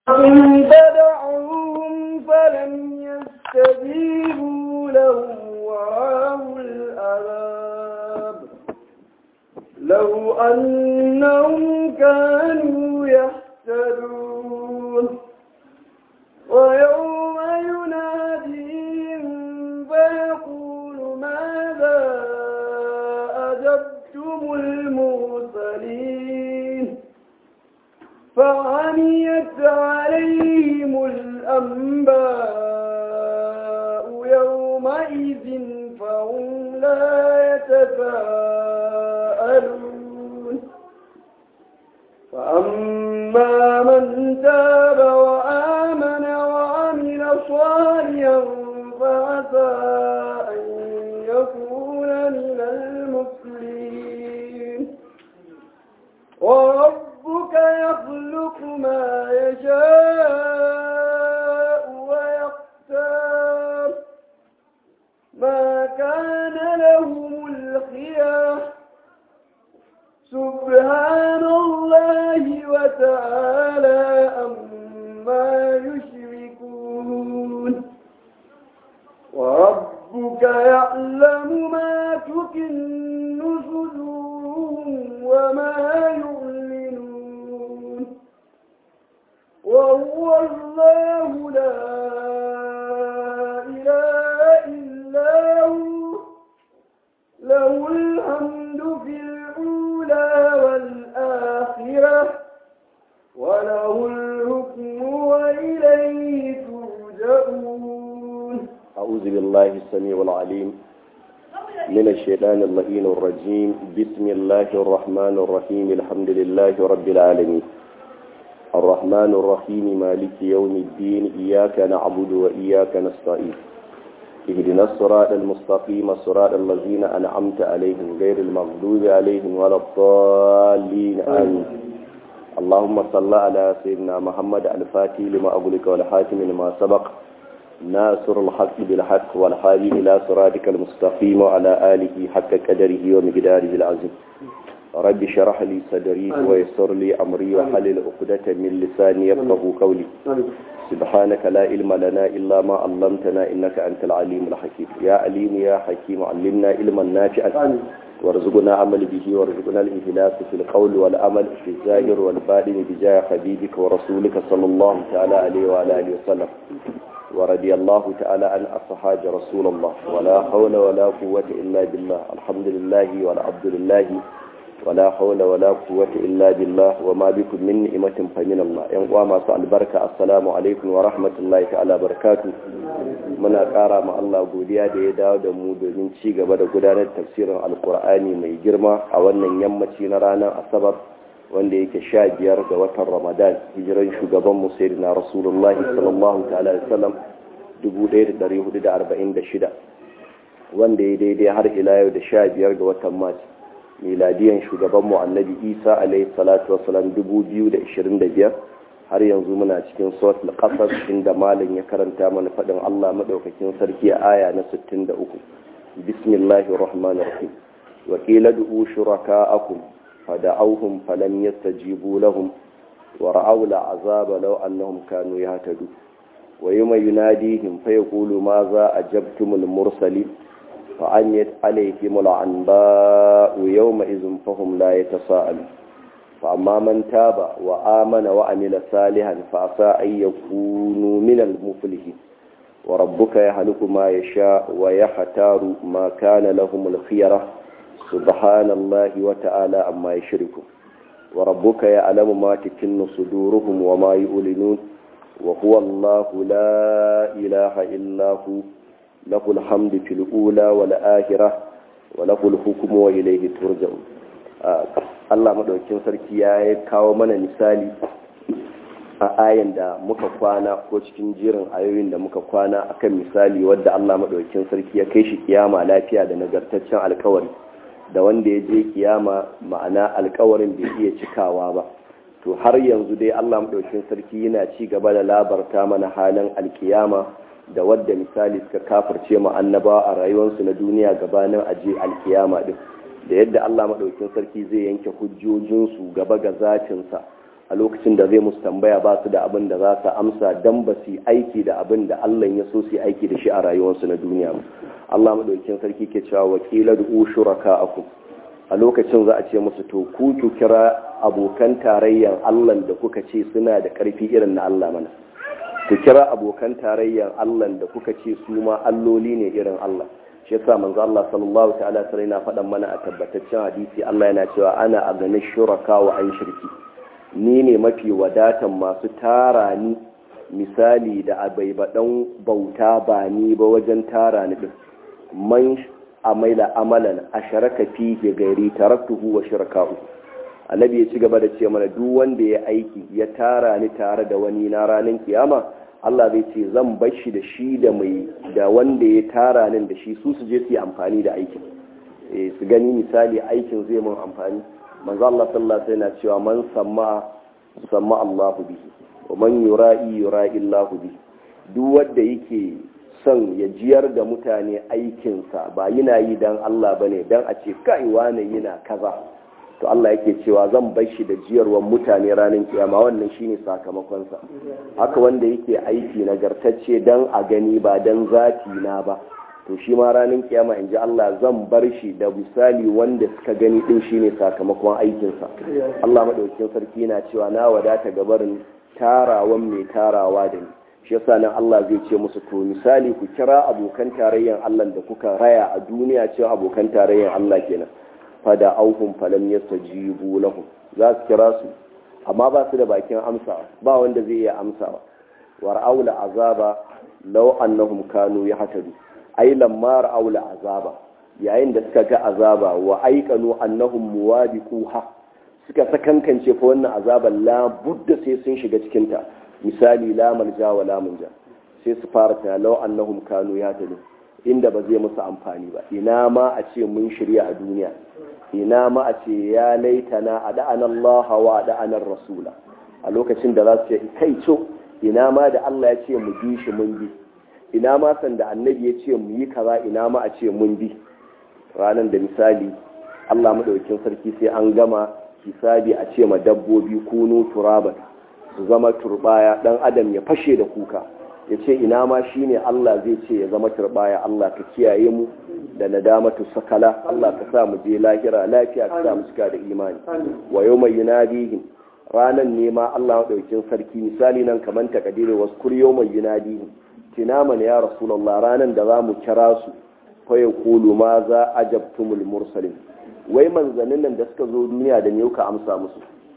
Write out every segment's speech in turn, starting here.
إن تدعوهم فلم يستجيبوا لهم ورأوا العذاب لو أنهم كانوا يهتدون ويوم يناديهم فيقول ماذا أجبتم المرسلين فعميت عليهم الأنباء يومئذ فهم لا يتساءلون فأما من تاب وآمن وعمل صالحا فعسى أن يكون من المسلمين وربك يخلق ما يشاء ويختار ما كان لهم الخيار سبحان الله وتعالى أما يشركون وربك يعلم ما تكن صدورهم وما يعلنون وهو الله لا إله إلا هو له الحمد في الأولى والآخرة وله الحكم وإليه ترجعون أعوذ بالله السميع العليم من الشيطان اللئين الرجيم بسم الله الرحمن الرحيم الحمد لله رب العالمين الرحمن الرحيم مالك يوم الدين إياك نعبد وإياك نستعين اهدنا الصراط المستقيم صراط الذين أنعمت عليهم غير المغضوب عليهم ولا الضالين آمين اللهم صل على سيدنا محمد الفاتح لما أغلق والحاتم لما سبق ناصر الحق بالحق والحادي إلى صراطك المستقيم وعلى آله حق قدره ومقداره العظيم رب شرح لي صدري ويسر لي أمري وحلل عقدة من لساني يفقه قولي سبحانك لا علم لنا إلا ما علمتنا إنك أنت العليم الحكيم يا عليم يا حكيم علمنا علما نافعا وارزقنا عمل به وارزقنا الإخلاص في القول والعمل في الظاهر والباطن بجاه حبيبك ورسولك صلى الله تعالى عليه وعلى آله وسلم ورضي الله تعالى عن أصحاب رسول الله ولا حول ولا قوة إلا بالله الحمد لله والعبد لله ولا حول ولا قوة إلا بالله وما بكم من نعمة فمن الله إن وما سأل بركة السلام عليكم ورحمة الله تعالى بركاته muna ƙara ma Allah godiya da ya dawo da mu domin ci gaba da gudanar tafsirin alkur'ani mai girma a wannan yammaci na ranar asabar wanda yake sha biyar ga watan ramadan hijiran shugaban mu sayyidina rasulullah sallallahu ta'ala alaihi wasallam 1446 wanda ya daidai har ila yau da sha biyar ga watan mars miladiyan shugaban mu annabi isa alaihi salatu wasalam 2025 har yanzu muna cikin suratul qasas inda malam ya karanta mana fadin Allah madaukakin sarki a aya na 63 bismillahir rahmanir rahim wa qila du'u shuraka'akum fada'awhum falam yastajibu lahum wa ra'aw al'azaba law annahum kanu yahtadu wa yawma yunadihim fayaqulu ma za ajabtumul mursalin fa'anyat alayhim al'anba'u yawma idhin fahum la yatasaalun فأما من تاب وآمن وعمل صالحا فعسى أن يكونوا من المفلحين وربك يهلك ما يشاء ويختار ما كان لهم الخيرة سبحان الله وتعالى عما يشركون وربك يعلم ما تكن صدورهم وما يؤلنون وهو الله لا إله إلا هو له الحمد في الأولى والآخرة وله الحكم وإليه ترجعون Allah maɗaukin sarki ya kawo mana misali a ayan da muka kwana ko cikin jerin ayoyin da muka kwana akan misali wadda Allah maɗaukin sarki ya kai shi kiyama lafiya da nagartaccen alkawari da wanda ya je kiyama ma'ana alkawarin bai iya cikawa ba to har yanzu dai Allah maɗaukin sarki yana ci gaba da labarta mana halin alkiyama da wadda misali suka kafirce mu annabawa a rayuwarsu na duniya gabanin aje alkiyama din da yadda Allah maɗaukin sarki zai yanke hujjojinsu gaba ga zatinsa a lokacin da zai musu tambaya ba su da abin da za su amsa dan ba su aiki da abin da Allah ya so su aiki da shi a rayuwarsu na duniya Allah madaukakin sarki ke cewa wakila da ushuraka akum a lokacin za a ce musu to ku ku kira abokan tarayyan Allah da kuka ce suna da karfi irin na Allah mana ku kira abokan tarayyan Allah da kuka ce su ma alloli ne irin Allah shi yasa manzo Allah sallallahu ta'ala sai na faɗan mana a tabbataccen hadisi Allah yana cewa ana agani shuraka wa an shirki ni ne mafi wadatan masu tara ni misali da abaibadan bauta ba ni ba wajen tara ni din man amaila amalan asharaka fihi gairi taraktuhu wa shirkahu annabi ya ci gaba da ce mana duk wanda ya aiki ya tara ni tare da wani na ranar kiyama Allah zai ce zan bar shi da shi da mai da wanda ya tara nin da shi su su je su yi amfani da aikin eh su gani misali aikin zai mun amfani manzo Allah sallallahu alaihi wasallam cewa man samma samma Allah bihi wa man yura'i yura'i Allah bihi duk wanda yake son ya jiyar da mutane aikinsa ba yana yi dan Allah bane dan a ce kai wane yana kaza to Allah yake cewa zan bar shi da jiyarwar mutane ranar kiyama wannan shine sakamakonsa haka wanda yake aiki nagartacce dan a gani ba dan zati na ba to shi ma ranar kiyama in ji Allah zan bar shi da misali wanda suka gani din shine sakamakon aikinsa Allah madaukakin sarki na cewa na wadata gabarin tarawan mai tarawa da ni shi yasa nan Allah zai ce musu to misali ku kira abokan tarayyan Allah da kuka raya a duniya cewa abokan tarayyan Allah kenan fada auhum falam yastajibu lahum za su kira su amma ba su da bakin amsa ba wanda zai iya amsawa war aula azaba law annahum kanu yahtadu ai lamma aula azaba yayin da suka ga azaba wa aikanu annahum muwabiquha suka sakankance fa wannan azaban la budda sai sun shiga cikin ta misali la malja wa la munja sai su fara ta law annahum kanu yahtadu inda ba zai musu amfani ba ina ma a ce mun shirya a duniya ina ma a ce ya laitana a da'an Allah wa da'anar Rasula a lokacin da za su ce kai co ina ma da Allah ya ce mu bi shi mun bi ina ma san da annabi ya ce mu yi kaza ina ma a ce mun bi ranar da misali Allah madaukakin sarki sai an gama hisabi a ce ma dabbobi kunu turaban su zama turbaya dan adam ya fashe da kuka ya ce ina ma shi ne Allah zai ce ya zama turbaya Allah ka kiyaye mu da nadamatu sakala Allah ka sa mu je lahira lafiya ka sa mu cika da imani wa yau mai yunadihim ranan ne ma Allah maɗaukin sarki misali nan kamar takadiri wasu kur yau mai yunadihim tina mana ya rasulallah ranan da za mu kira su fa ya kulu ma za ajabtumul mursalin wai manzannin nan da suka zo duniya da me kuka amsa musu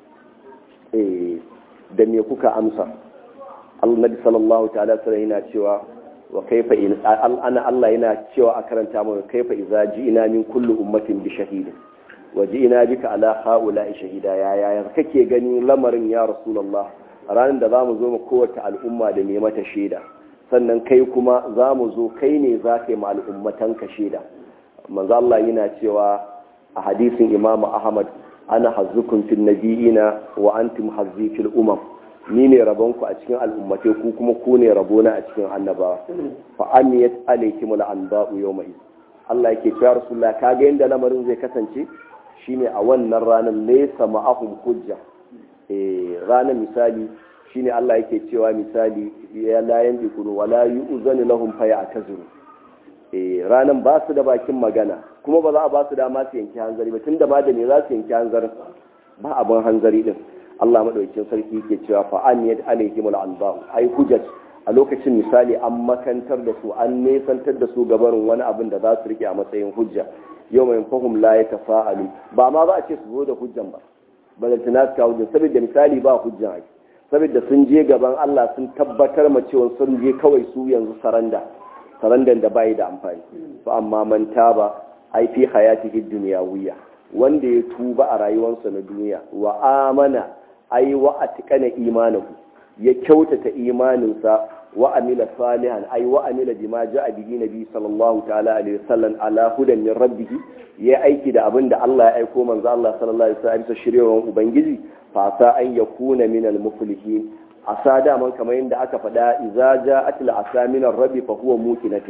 eh da me kuka amsa annabi sallallahu ta'ala sallam yana cewa wa kaifa in ana Allah yana cewa a karanta mu kaifa idza ji'ina min kulli ummatin bi shahid wa ji'ina bika ala haula'i shahida ya ya kake gani lamarin ya rasulullah ranar da zamu zo mu kowace al'umma da ne mata shaida sannan kai kuma zamu zo kai ne za ka yi ma al'ummatan ka shaida manzo Allah yana cewa a hadisin Imam Ahmad ana hazzukum fil nabiyina wa antum hazzi fil umam ni ne rabonku a cikin al'ummatai ku kuma ku ne rabona a cikin annabawa fa amiyat alaykimul anba'u yawma iz Allah yake cewa rasulullah kaga yanda lamarin zai kasance shine a wannan ranar laysa ma'ahum hujja eh ranar misali shine Allah yake cewa misali ya la yanzikuru wala yu'zanu lahum fa ya'tazuru eh ranan ba su da bakin magana kuma ba za a ba su dama su yanki hanzari ba tunda ma da ne za su yanki hanzarin ba abin hanzari din Allah madaukakin sarki yake cewa fa an yad alaihim al-anba'u ai hujjat a lokacin misali an makantar da su an nesantar da su gabarin wani abin da za su rike a matsayin hujja yau mai fahim la ya tafa'alu ba ma za a ce su zo da hujjan ba balantana su kawo hujjan saboda misali ba hujjan ai saboda sun je gaban Allah sun tabbatar ma cewa sun je kawai su yanzu saranda sarandan da bai da amfani to amma man taba ai fi hayatihi dunyawiyya wanda ya tuba a rayuwarsa na duniya wa amana ai wa atikana imanahu ya kyautata imaninsa wa amila salihan ai wa amila bima ja'a bihi nabi sallallahu ta'ala alaihi wasallam ala hudan min rabbih ya aiki da abin da Allah ya aiko manzo Allah sallallahu alaihi wasallam bisa shiryawan ubangiji fa sa an yakuna min al muflihin asa daman kamar yadda aka faɗa idza ja'at al asa min rabbi fa huwa mukinatun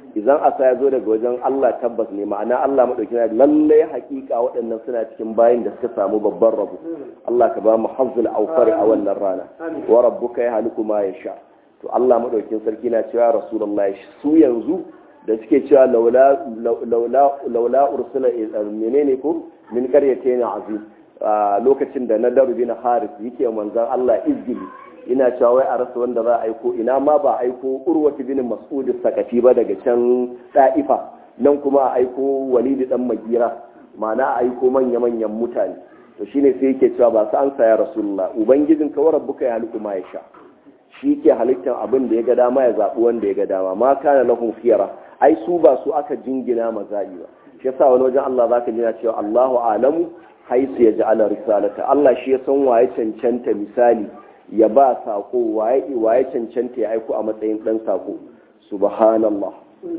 idan asa ya zo daga wajen Allah tabbas ne ma'ana Allah madauki na lalle hakika waɗannan suna cikin bayin da suka samu babban rabo Allah ka ba mu hazzul awfari a wannan rana wa rabbuka ya haliku ma yasha to Allah madaukin sarki na cewa rasulullahi su yanzu da suke cewa laula laula laula ursila menene ko min qaryatayn azim lokacin da nadaru bin haris yake manzon Allah izgili ina cewa wai a rasa wanda za a aiko ina ma ba aiko urwati bin mas'ud sakafi ba daga can da'ifa nan kuma a aiko walidi dan magira ma'ana a aiko manya manyan mutane to shine sai yake cewa ba su an saya rasulullah ubangijin ka wa rabbuka ya haliku ma yasha shi ke halittar abin da ya ga dama ya zaɓi wanda ya ga dama ma kana lahum khiyara ai su ba su aka jingina mazaɓi ba shi yasa wani wajen Allah zaka jina cewa Allahu alamu haisu ya ja'ala risalata Allah shi ya san waye cancanta misali ya ba sako waye waye cancanta ya aiko a matsayin dan sako subhanallah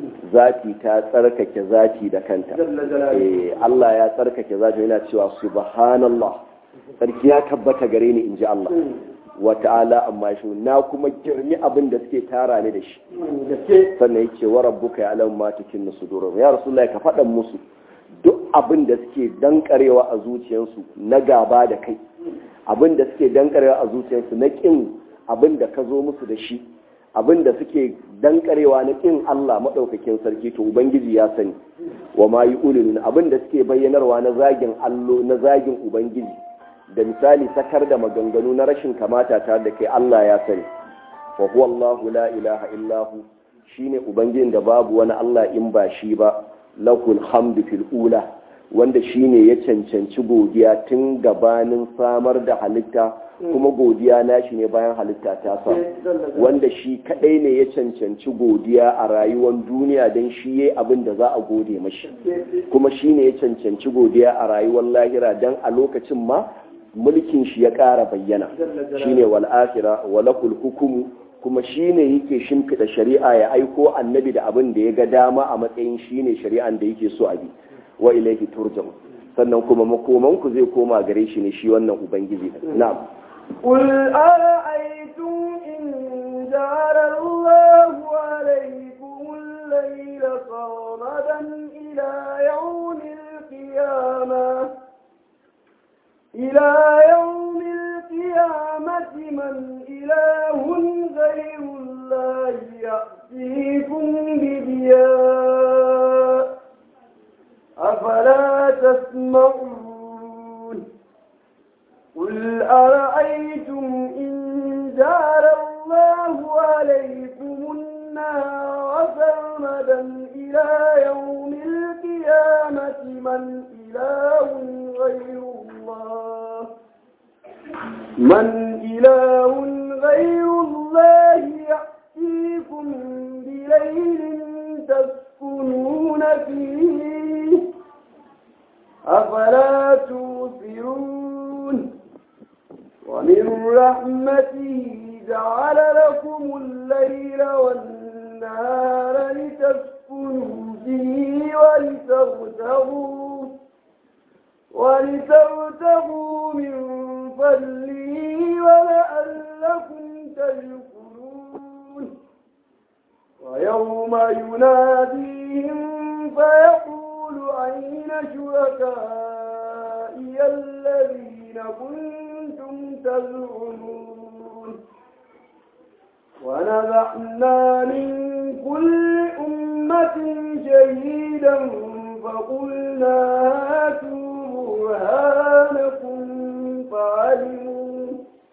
zati ta tsarkake zati da kanta eh Allah ya tsarkake zati yana cewa subhanallah sarki ya tabbata gare ni inji Allah wa ta'ala amma shi na kuma girmi abin da suke tara ni da shi sannan yake wa rabbuka ya alamu ma tukin sudurum ya rasulullahi ka faɗan musu duk abin da suke dankarewa a zuciyarsu na gaba da kai abin da suke dankarewa a zuciyarsu na kin abin da ka zo musu da shi abin da suke dankarewa na kin Allah maɗaukakin sarki to ubangiji ya sani wa ma yi ulilun abin da suke bayyanarwa na zagin allo na zagin ubangiji da misali sakar da maganganu na rashin kamata tare da kai Allah ya sani fa huwa Allahu la ilaha illahu shine ubangijin da babu wani Allah in ba shi ba lakul hamdu fil ula wanda shine ya cancanci godiya tun gabanin samar da halitta kuma godiya nashi ne bayan halitta ta samu wanda shi kadai ne ya cancanci godiya a rayuwar duniya don shi yayi abin da za a gode mashi kuma shine ya cancanci godiya a rayuwar lahira don a lokacin ma mulkin shi ya ƙara bayyana shine wal akhira walakul hukumu kuma shi ne yake shimfiɗa shari'a ya aiko annabi da abin da ya ga dama a matsayin shi ne shari'an da yake so a bi wa ilaihi turjam sannan kuma makomanku zai koma gare shi ne shi wannan ubangiji na'am قل أرأيتم إن جعل الله عليكم الليل صامدا إلى يوم القيامة إلى يوم القيامة من إله غير الله يأتيكم بضياء أفلا تسمعون قل أرأيتم إن جعل الله عليكم النار سرمدا إلى يوم القيامة من إله غير الله من إله غير الله يأتيكم بليل تسكنون فيه أفلا توفرون ومن رحمته جعل لكم الليل والنهار لتسكنوا فيه ولتغتغوا ولتغتغوا من فضله ولعلكم تشكرون ويوم يناديهم فيقول أين شركائي الذين كنتم تزعمون ونزعنا من كل أمة شهيدا فقلنا هاتوا برهانكم فعلموا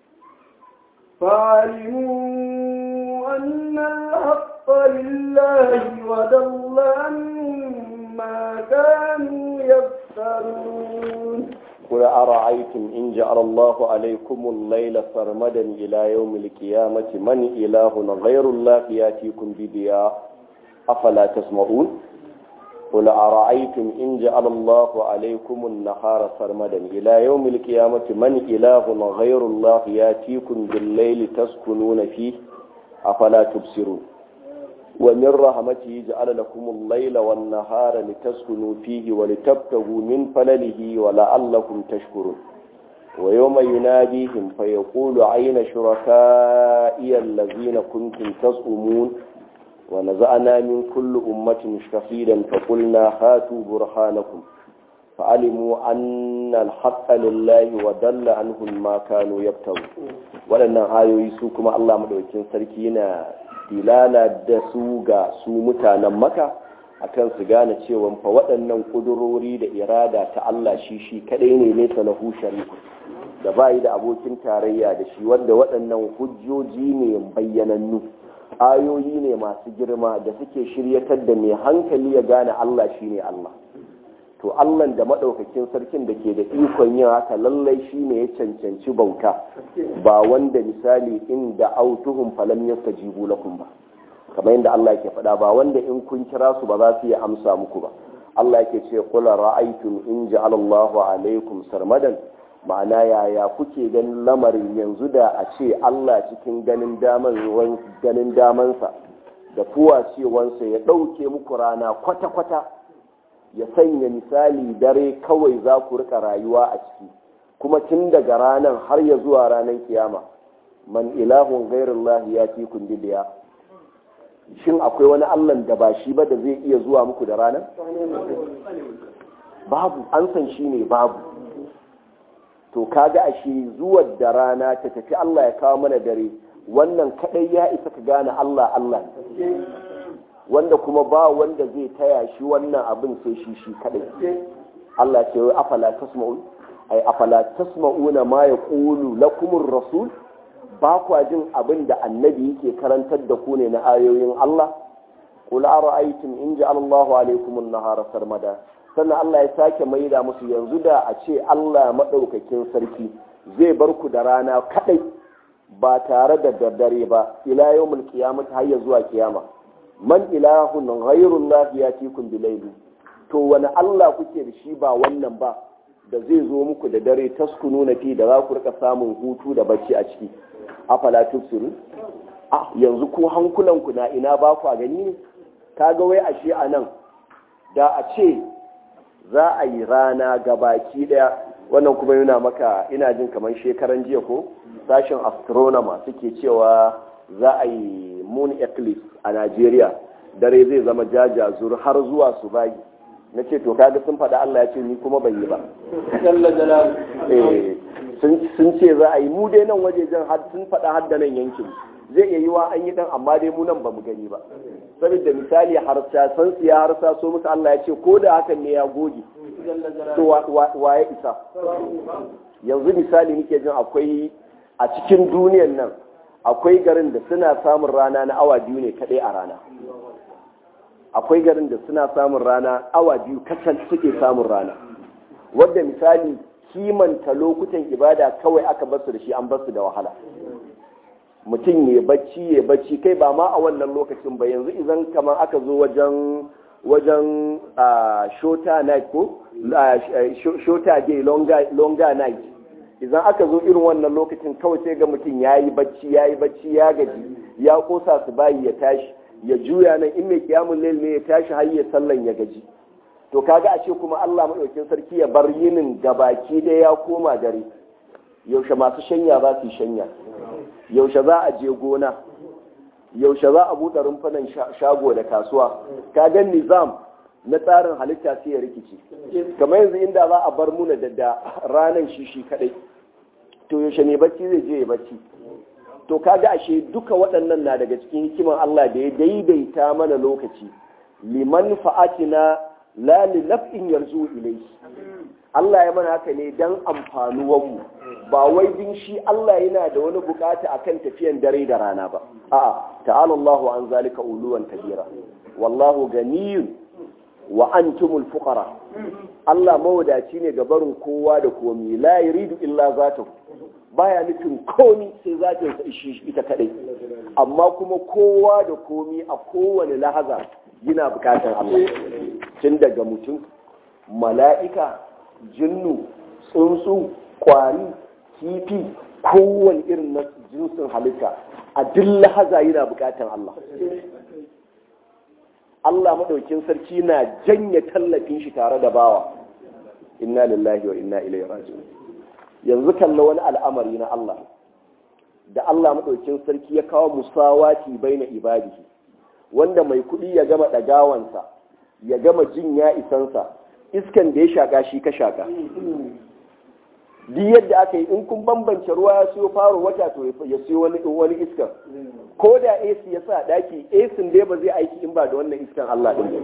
فعلموا أن الحق لله وضل عنهم ما كانوا يفترون قل أرأيتم إن جعل الله عليكم الليل سرمدا إلى يوم القيامة من إله غير الله يأتيكم بضياء أفلا تسمعون قل أرأيتم إن جعل الله عليكم النهار سرمدا إلى يوم القيامة من إله غير الله يأتيكم بالليل تسكنون فيه أفلا تبصرون ومن رحمته جعل لكم الليل والنهار لتسكنوا فيه ولتبتغوا من فلله ولعلكم تشكرون ويوم يناديهم فيقول أين شركائي الذين كنتم تزعمون wa naza'ana min kulli ummatin shahidan fa qulna hatu burhanakum fa alimu anna al-haqqa lillahi wa dalla anhum ma kanu yaftaru waɗannan ayoyi su kuma Allah madaukakin sarki yana dilala da su ga su mutanen maka akan su gane cewa fa waɗannan ƙudurori da irada ta Allah shi shi kaɗai ne nesa na shariku da bayi da abokin tarayya da shi wanda waɗannan hujjoji ne bayyanannu ayoyi ne masu girma da suke shiryatar da mai hankali ya gane Allah shi ne Allah to Allah da maɗaukakin sarkin da ke da ikon yin haka lallai shi ne ya cancanci bauta ba wanda misali inda autuhum falam yastajibu lakum ba kamar yadda Allah yake faɗa ba wanda in kun kira su ba za su iya amsa muku ba Allah yake ce qul ra'aytum in ja'ala Allahu alaykum sarmadan ma'ana yaya kuke ganin lamarin yanzu da a ce Allah cikin ganin daman ganin damansa da fuwacewansa ya ɗauke muku rana kwata-kwata ya sanya misali dare kawai za ku rika rayuwa a ciki kuma tun daga ranar har ya zuwa ranar kiyama man ilahun gairullahi ya fi kun bidiya shin akwai wani allan da ba shi ba da zai iya zuwa muku da ranar babu an san shi ne babu to kaga ashe zuwa da rana ta tafi Allah ya kawo mana dare wannan kadai ya isa ka gane Allah Allah wanda kuma ba wanda zai taya shi wannan abin sai shi shi kadai Allah ce wai afala tasma'un ai afala tasma'una ma yaqulu lakumur rasul ba kwa jin abin da annabi yake karantar da ku ne na ayoyin Allah qul ara'aytum in ja'ala Allahu alaykum an-nahara sarmada sannan Allah ya sake maida musu yanzu da a ce Allah madaukakin sarki zai bar ku da rana kadai ba tare da daddare ba ila yawmul qiyamah har ya zuwa kiyama man ilahun ghayrullah yatikum bilayli to wani Allah kuke da shi ba wannan ba da zai zo muku da dare taskunu na fi da za ku rika samun hutu da bacci a ciki afala tubsiru a yanzu ko hankulanku na ina ba ku gani ne kaga wai ashe a nan da a ce za a yi rana gabaki daya wannan kuma yana maka ina jin kamar shekaran jiya ko sashen astronomer suke cewa za a yi moon eclipse a Najeriya dare zai zama jajazur har zuwa su bagi na ce to kaga sun faɗa Allah ya ce ni kuma ban yi ba sun ce za a yi mu dai nan wajejen har sun faɗa har da nan yankin zai iya yi wa an yi dan amma dai mu nan ba mu gani ba saboda misali harsa san siya harsa so musu Allah ya ce ko da hakan ne ya goge to wa ya isa yanzu misali nake jin akwai a cikin duniyan nan akwai garin da suna samun rana na awa biyu ne kaɗai a rana akwai garin da suna samun rana awa biyu kacal suke samun rana wadda misali kimanta lokutan ibada kawai aka basu da shi an basu da wahala mutum ya bacci ya bacci kai ba ma a wannan lokacin ba yanzu idan kamar aka zo wajen wajen shota night ko shota day longer night idan aka zo irin wannan lokacin kawai sai ga mutum ya yi bacci ya yi bacci ya gaji ya kosa su bayi ya tashi ya juya nan in mai kiyamun lail ne ya tashi har ya sallan ya gaji to kaga ashe kuma Allah madaukakin sarki ya bar yinin gabaki da ya koma dare yaushe masu shanya za su shanya yaushe za a je gona yaushe za a buɗe rumfunan shago da kasuwa kaga nizam na tsarin halitta sai ya rikici kamar yanzu inda za a bar muna da ranan shi shi kadai to yaushe ne bacci zai je ya bacci to kaga ashe duka waɗannan na daga cikin hikiman Allah da ya daidaita mana lokaci liman fa'atina la li naf'in yarzu ilayhi Allah ya mana haka ne dan amfanuwan mu ba wai din shi Allah yana da wani bukata akan tafiyan dare da rana ba a'a ta'ala Allahu an zalika uluwan kabira wallahu ganiyun wa antumul fuqara Allah mawadaci ne ga barin kowa da komi la yuridu illa zatahu baya nufin komi sai zatin sa ishi ita kadai amma kuma kowa da komi a kowane lahaza yana bukatar Allah tun daga mutum mala'ika jinnu tsuntsu kwari kifi kowane irin na jinsin halitta a duk lahaza yana bukatar Allah Allah maɗaukin sarki na janye tallafin shi tare da bawa inna lillahi wa inna ilaihi raji'un yanzu kalla wani al'amari na Allah da Allah maɗaukin sarki ya kawo musawati baina ibadihi wanda mai kuɗi ya gama ɗagawansa ya gama jin ya isansa iskan da ya shaƙa shi ka shaƙa duk yadda aka yi in kun bambance ruwa ya siyo faro wata to ya siyo wani wani iskan ko da AC ya sa daki AC dai ba zai aiki in ba da wannan iskan Allah din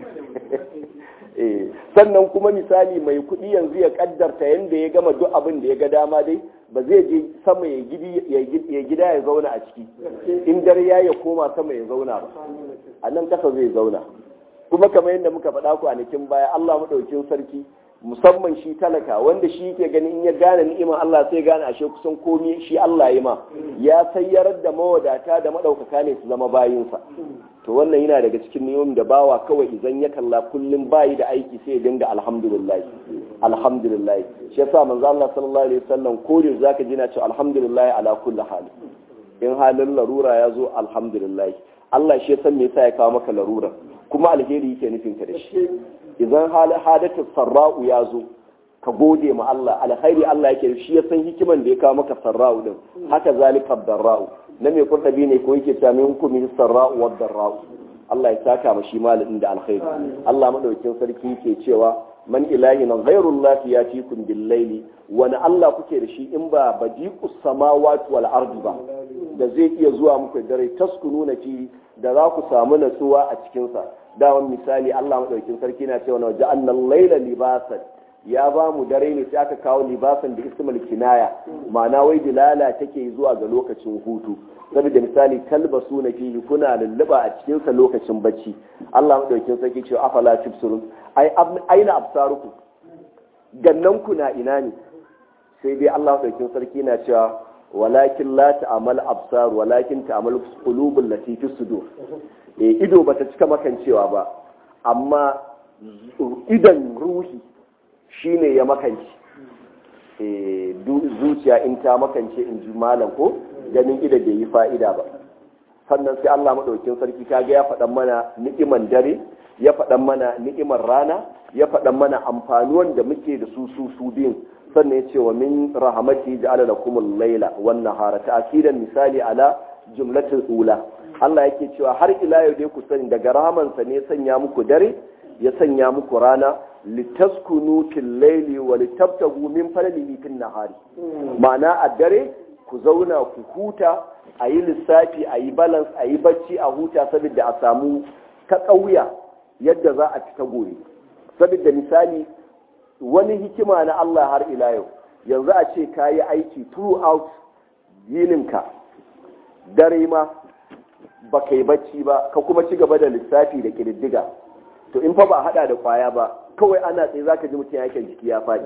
eh sannan kuma misali mai kuɗi yanzu ya kaddarta yanda ya gama duk abin da ya ga dama dai ba zai je sama ya gidi ya gida ya zauna a ciki in dare ya ya koma sama ya zauna ba a nan kasa zai zauna kuma kamar yadda muka faɗa kwanakin baya Allah maɗaukin sarki musamman shi talaka wanda shi ke ganin in ya gane ni'imar Allah sai gane ashe kusan komi shi Allah ya ma ya sayyarar da mawadata da madaukaka ne su zama bayinsa to wannan yana daga cikin niyoyin da bawa kawai idan ya kalla kullum bayi da aiki sai ya dinga alhamdulillah alhamdulillah shi yasa manzo Allah sallallahu alaihi wasallam ko da zaka ji na cewa alhamdulillah ala kulli hali in halin larura ya zo alhamdulillah Allah shi ya san me yasa ya kawo maka larura kuma alheri yake nufin ka da shi idan hadatar sarra'u ya zo ka gode ma Allah alkhairi Allah yake shi ya san hikiman da ya kawo maka sarra'u din haka zalika darra'u na mai kurdabi ne ko yake cewa min hukumi sarra'u wa darra'u Allah ya saka ma shi malamin da alkhairi Allah madaukakin sarki yake cewa man ilahin ghairu Allah yatikum bil layli wani Allah kuke da shi in ba badiqus samawati wal ardi ba da zai iya zuwa muku dare taskununa fi da za ku samu natsuwa a cikinsa dawan misali Allah maɗaukin sarki na cewa waje annan laila libasan ya ba mu dare ne sai aka kawo libasan da ismul kinaya ma'ana wai dilala take zuwa ga lokacin hutu saboda misali talbasu na fihi kuna lulluba a cikinsa lokacin bacci Allah maɗaukin sarki cewa afala tubsirun ai aina absaruku gannan ku na ina ne sai dai Allah maɗaukin sarki na cewa walakin la ta'amal absar walakin ta'amal qulubul lati fi sudur eh ido bata cika makancewa ba amma idan ruhi shine ya makanci eh zuciya in ta makance in ji malam ko ganin ida bai yi fa'ida ba sannan sai Allah madaukin sarki kaga ya faɗan mana ni'iman dare ya faɗan mana ni'imar rana ya faɗan mana amfanuwan da muke da su su su biyun sannan ya ce wa min rahamati ja'ala lakum al-laila wan nahara ta'kidan misali ala jumlatul ula Allah yake cewa har ila yau dai ku sani daga rahamansa ne sanya muku dare ya sanya muku rana litaskunu fil laili wa litabtagu min fadlihi fil nahari ma'ana a dare ku zauna ku huta a yi lissafi a yi balance a yi bacci a huta saboda a samu ta ƙauya yadda za a fita gobe saboda misali wani hikima na Allah har ila yau yanzu a ce ka yi aiki throughout yininka dare ma ba ka yi bacci ba ka kuma ci gaba da lissafi da ƙididdiga to in fa ba hada da kwaya ba kawai ana tsaye za ka ji mutum yakin jiki ya faɗi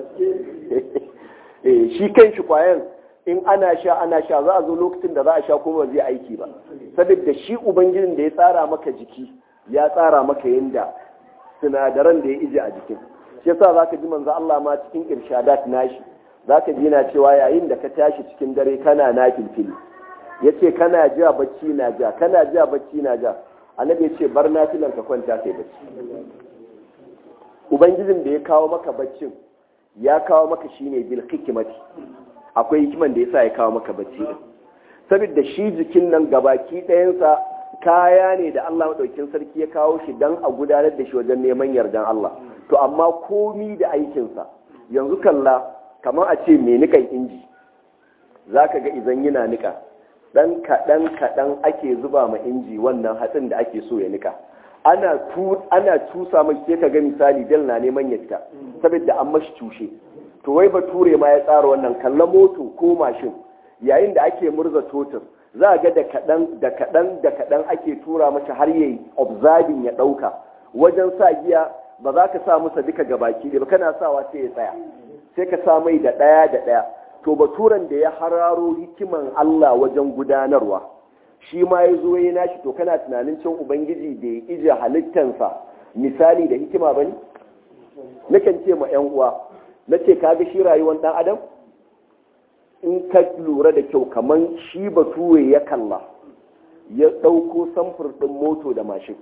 shi kan shi kwayan in ana sha ana sha za a zo lokacin da za a sha kuma ba zai aiki ba saboda shi ubangijin da ya tsara maka jiki ya tsara maka yadda sinadaran da ya ije a jikin shi yasa zaka ji manzo Allah ma cikin irshadat nashi zaka ji na cewa yayin da ka tashi cikin dare kana na filfili yace kana ja bacci na ja kana ja bacci na ja annabi yace bar nafilan ka kwanta kai bacci ubangijin da ya kawo maka baccin ya kawo maka shine bil hikmati akwai hikiman da yasa ya kawo maka bacci din saboda shi jikin nan gabaki ɗayansa kaya ne da Allah maɗaukin sarki ya kawo shi don a gudanar da shi wajen neman yardan Allah to amma komi da aikinsa yanzu kalla kamar a ce mai nikan inji za ka ga izan yana nika ɗan kaɗan kaɗan ake zuba ma inji wannan hatsin da ake so ya nika ana ana cusa mai sai ka ga misali dal na neman ya fita saboda an mashi cushe to wai bature ma ya tsara wannan kalla moto ko mashin yayin da ake murza totur za a ga da kaɗan da kaɗan da kaɗan ake tura masa har yayi observing ya ɗauka wajen sa giya ba za ka sa masa duka gabaki ba kana sawa sai ya tsaya sai ka sa mai da ɗaya da ɗaya to baturan da ya hararo hikiman Allah wajen gudanarwa shi ma ya zo ya nashi to kana tunanin cin ubangiji da ya ije halittansa misali da hikima ba ne nakan ce ma 'yan uwa na ce kaga shi rayuwar ɗan adam in ka lura da kyau kamar shi bature ya kalla ya ɗauko samfur ɗin moto da mashin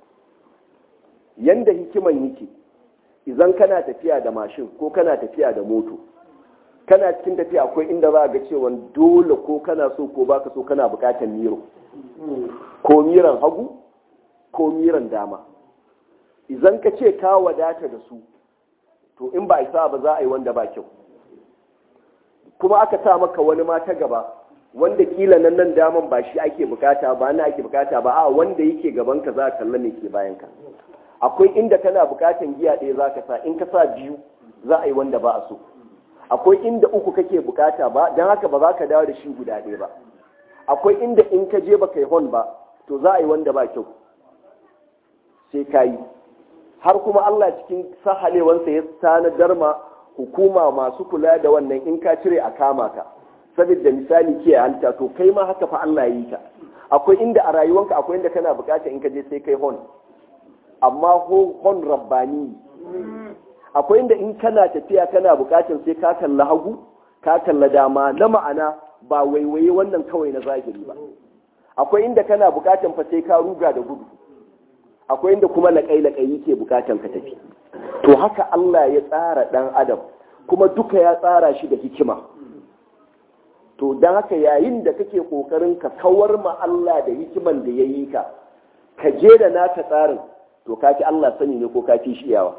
yanda hikiman yake idan kana tafiya da mashin ko kana tafiya da moto kana cikin tafiya akwai inda za a ga cewa dole ko kana so ko baka so kana bukatar miro ko miran hagu ko miran dama idan ka ce ka wadata da su to in ba isa ba za a yi wanda ba kyau kuma aka sa maka wani ma ta gaba wanda kila nan nan daman ba shi ake bukata ba na ake bukata ba a wanda yake gaban ka za ka kalla me ke bayan ka akwai inda kana bukatan giya ɗaya za ka sa in ka sa biyu za a yi wanda ba a so akwai inda uku kake bukata ba don haka ba za ka dawo da shi guda ɗaya ba akwai inda in ka je ba kai hon ba to za a yi wanda ba kyau sai ka yi har kuma Allah cikin sahalewansa ya tanadar ma hukuma masu kula da wannan in ka cire a kama ka saboda misali ke halitta to kai ma haka fa Allah yi ka akwai inda a rayuwanka akwai inda kana bukata in ka je sai kai hon amma hon rabbani akwai inda in kana tafiya kana bukatan sai ka kalla hagu ka kalla dama na ma'ana ba waiwaye wannan kawai na zahiri ba akwai inda kana bukatan fa sai ka ruga da gudu akwai inda kuma laƙai-laƙai yake bukatan ka tafi to haka Allah ya tsara ɗan adam kuma duka ya tsara shi da hikima to don haka yayin da kake ƙoƙarin ka kawar ma Allah da hikiman da ya yi ka ka je da naka tsarin to ka Allah sani ne ko ka fi shi yawa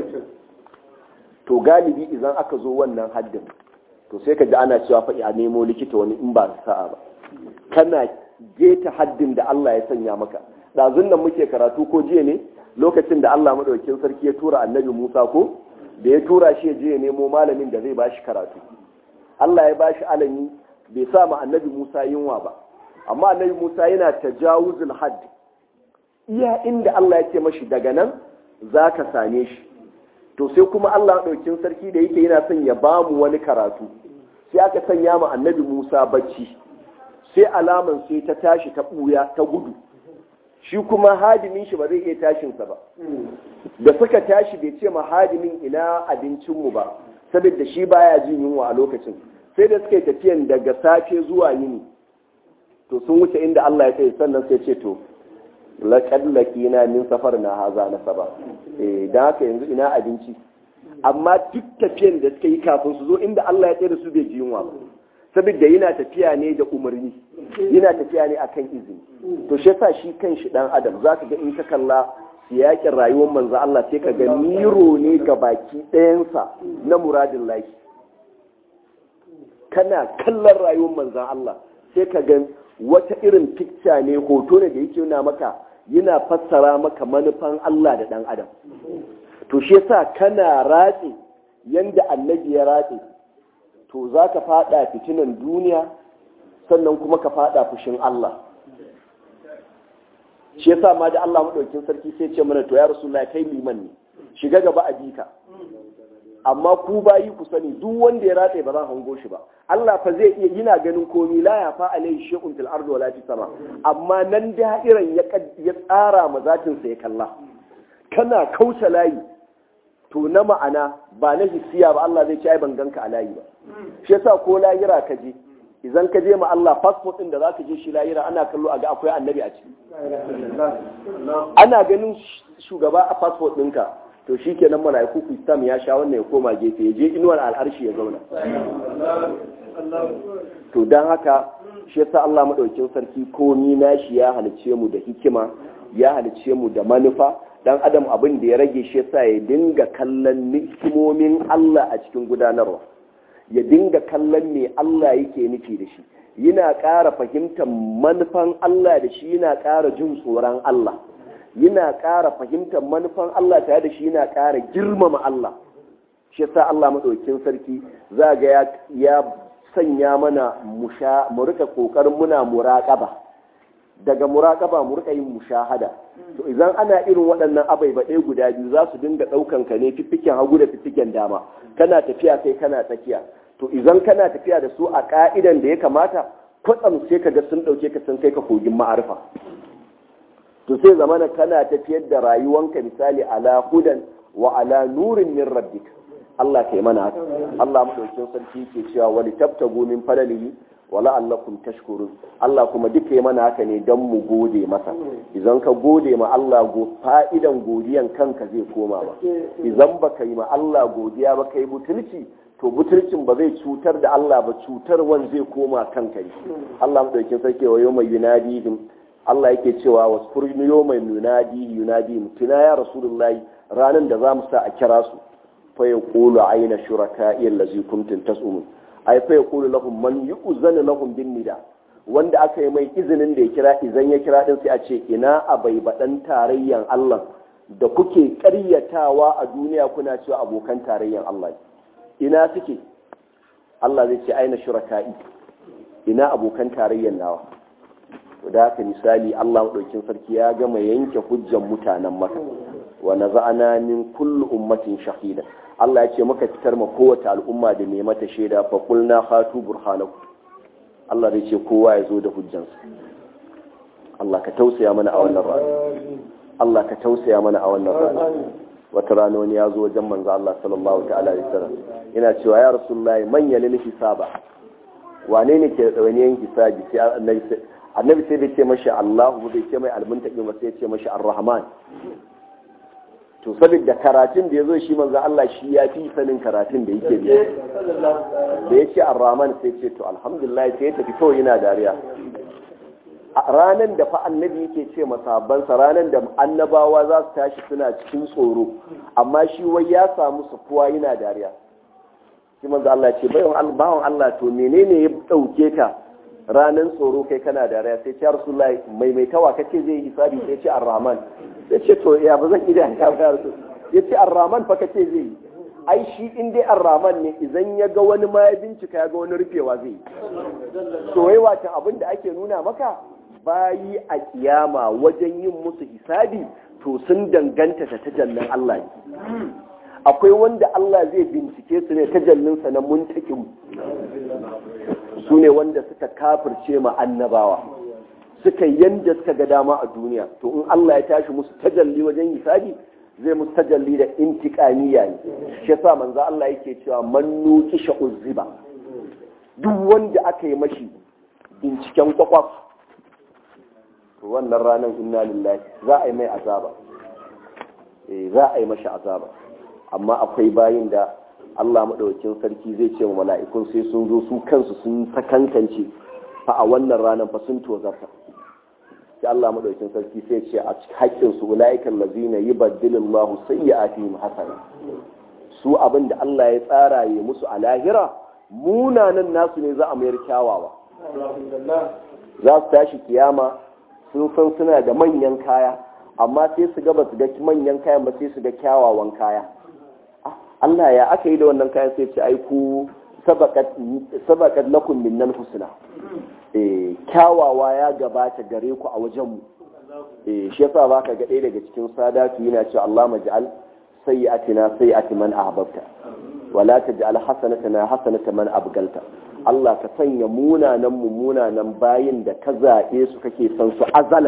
to galibi idan aka zo wannan haddin to sai ka ji ana cewa faɗi a nemo likita wani in ba sa'a ba kana geta haddin da Allah ya sanya maka ɗazun nan muke karatu ko jiya ne lokacin da Allah maɗaukin sarki ya tura annabi Musa ko da ya tura shi ya je ya nemo malamin da zai ba shi karatu Allah ya ba shi alami bai sa ma annabi Musa yunwa ba amma annabi Musa yana tajawuzul hadd iya inda Allah ya ce mashi daga nan za ka same shi to sai kuma Allah ɗaukin sarki da yake yana son ya ba mu wani karatu sai aka sanya ma annabi Musa bacci sai alaman sai ta tashi ta ɓuya ta gudu shi kuma hadimin shi ba zai iya tashinsa ba da suka tashi bai ce ma hadimin ina abincinmu ba saboda shi baya jin yunwa a lokacin sai da suka yi tafiyan daga safe zuwa yini to sun wuce inda Allah ya tsaye sannan sai ce to laƙad laƙina min safar na haza na saba eh da haka yanzu ina abinci amma duk tafiyan da suka yi kafin su zo inda Allah ya tsaye da su bai ji yunwa ba saboda yana tafiya ne da umarni yana tafiya ne akan izini to shi yasa shi kan shi dan adam zaka ga in ka kalla siyakin rayuwar manzo Allah sai ka ga miro ne ga baki ɗayansa na muradin lahi kana kallon rayuwar manzo Allah sai ka ga wata irin picture ne hoto ne da yake nuna maka yana fassara maka manufan Allah da dan adam to shi yasa kana ratse yanda annabi ya ratse to za ka fada fitinan duniya sannan kuma ka fada fushin Allah shi yasa ma da Allah madaukin sarki sai ce mana to ya rasulullahi kai liman ne shiga gaba a bika amma ku bayi ku sani duk wanda ya ratse ba za hango shi ba Allah fa zai iya yana ganin komi la ya fa alai shay'un fil ardi wala fis sama amma nan da'iran ya ya tsara ma zatin sa ya kalla kana kauce layi to na ma'ana ba na hissiya ba Allah zai ci ai ban ganka a layi ba shi yasa ko layira ka je idan ka je ma Allah passport din da zaka je shi layira ana kallo a ga akwai annabi a ciki ana ganin shugaba a passport ɗinka to shi kenan mala'iku ku istam ya sha wannan ya koma gefe ya je inuwar al'arshi ya zauna to don haka shi yasa Allah madaukin sarki komi nashi ya halice mu da hikima ya halice mu da manufa dan adam abin da ya rage shi yasa ya dinga kallon hikimomin Allah a cikin gudanarwa ya dinga kallon me Allah yake nufi da shi yana ƙara fahimtar manufan Allah da shi yana ƙara jin tsoron Allah yana ƙara fahimtar manufan Allah tare da shi yana ƙara girmama Allah shi yasa Allah madaukakin sarki za ga ya sanya mana musha mu rika kokarin muna muraqaba daga muraqaba mu rika yin mushahada to idan ana irin waɗannan abai baɗe guda biyu za su dinga ɗaukan ka ne fiffiken hagu da fiffiken dama kana tafiya kai kana tsakiya to idan kana tafiya da su a ka'idan da ya kamata kwatsam sai ka ga sun ɗauke ka sun kai ka kogin ma'arifa to sai zamana kana tafiyar da rayuwanka misali ala hudan wa ala nurin min rabbika Allah kai mana haka Allah madaukakin sarki ke cewa wali tabtagu min fadalihi wa la'allakum tashkurun Allah kuma duka yi mana haka ne don mu gode masa idan ka gode ma Allah go fa'idan godiyan kanka zai koma ba idan baka yi ma Allah godiya ba kai butulci to butulcin ba zai cutar da Allah ba cutarwan zai koma kanka ne Allah madaukakin sarki wa yawma yunadihim Allah yake cewa wasfur yawma yunadi yunadi tuna ya rasulullahi ranan da zamu sa a kira su fa yaqulu ayna shuraka'i allazi kuntum tas'umun ay fa yaqulu lahum man yu'zanu lahum bin nida wanda aka yi mai izinin da ya kira izan ya kira din sai a ce ina abai badan tarayyan Allah da kuke ƙaryatawa a duniya kuna cewa abokan tarayyan Allah ina suke Allah zai ce aina shuraka'i ina abokan tarayyan nawa da haka misali Allah maɗaukin sarki ya gama yanke hujjan mutanen maka wa naza'ana min kullu ummatin shahida Allah ya ce maka fitar ma kowace al'umma da mai mata shaida fa qulna hatu burhanakum Allah zai ce kowa ya zo da hujjansa Allah ka tausaya mana a wannan rana Allah ka tausaya mana a wannan rana wata rana wani ya zo wajen manzo Allah sallallahu ta'ala alaihi wasallam yana cewa ya rasulullahi man yalil hisaba wane ne ke da wani hisabi sai annabi annabi sai bai ce mashi Allahu bai ce mai almuntaqi ba sai ya ce mashi Ar-Rahman to saboda karatun da yazo shi manzo Allah shi ya fi sanin karatun da yake biya da yace Ar-Rahman sai ce to alhamdulillah sai ya tafi kawai yana dariya ranan da fa annabi yake ce masabansa ranan da annabawa za su tashi suna cikin tsoro amma shi wai ya samu sukuwa yana dariya shi manzo Allah ce bayan bawan Allah to menene ya dauke ka ranan tsoro kai kana dariya sai ce rasulullahi maimaitawa kace zai yi hisabi sai ce ar-rahman sai ce to ya ba zan ida ya ba ya ce ar-rahman fa kace zai yi ai shi in dai ar-rahman ne idan ya ga wani ma ya bincika ya ga wani rufewa zai yi to wai watan abin da ake nuna maka bayi a kiyama wajen yin musu hisabi to sun danganta ta tajallin Allah ne akwai wanda Allah zai bincike su ne tajallinsa na muntakin su ne wanda suka kafirce ma annabawa suka yanda suka ga dama a duniya to in Allah ya tashi musu tajalli wajen hisabi zai musu tajalli da intiqamiya ne shi yasa manzo Allah yake cewa man nuqisha uzziba duk wanda aka yi mashi binciken kwakwaf to wannan ranar inna lillahi za a yi mai azaba eh za a yi mashi azaba amma akwai bayin da Allah maɗaukin sarki zai ce wa mala'ikun sai sun zo su kansu sun sakankance fa a wannan ranar fa sun tozarta sai Allah maɗaukin sarki sai ce a haƙƙin su ula'ikan lazina yi baddilin lahu sai ya ati hasana su abin da Allah ya tsara ya musu a lahira munanan nasu ne za a mayar kyawawa za su tashi kiyama sun san suna da manyan kaya amma sai su ga ba su ga manyan kayan ba sai su ga kyawawan kaya Allah ya aka yi da wannan kayan sai ce ai ku sabakat lakum minnan husna eh kyawawa ya gabata gare ku a wajen mu eh shi yasa baka ga ɗaya daga cikin sadatu yana cewa Allah maj'al sayyi'atina sayyi'ati man ahbabta wala taj'al hasanatana hasanata man abgalta Allah ka sanya munanan mu munanan bayin da ka zaɓe su kake son su azalan